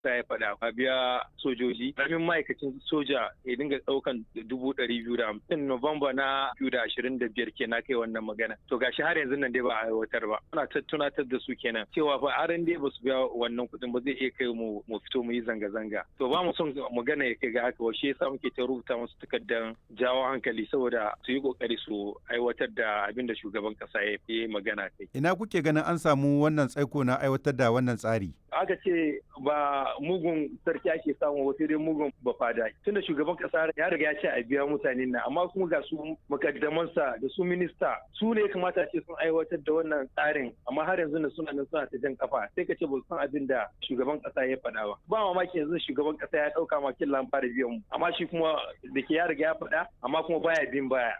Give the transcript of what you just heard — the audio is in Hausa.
kasa ya faɗa a biya sojoji karamin ma'aikacin soja ya dinga ɗaukan dubu ɗari biyu da hamsin Nuwamba na biyu da ashirin da biyar kenan kai wannan magana to gashi har yanzu nan dai ba a aiwatar ba ana tunatar da su kenan cewa fa aran dai ba su biya wannan kuɗin ba zai iya kai mu mu fito mu yi zanga-zanga to ba mu son magana ya kai ga haka wa shi yasa muke ta rubuta musu takardar jawo hankali saboda su yi kokari su aiwatar da abin da shugaban kasa ya yi magana kai ina kuke ganin an samu wannan tsaiko na aiwatar da wannan tsari aka ce ba mugun sarki ake samu wasu dai mugun bafada tunda shugaban kasa ya riga ya ce a biya mutanen nan amma kuma ga su makaddamansa da su minista su ne kamata ce sun aiwatar da wannan tsarin amma har yanzu suna nan suna ta jan kafa sai ka ce ba san abin da shugaban kasa ya faɗa ba ba mamaki yanzu shugaban kasa ya ɗauka makin lamfara biyan mu amma shi kuma da ke ya riga ya faɗa amma kuma baya bin baya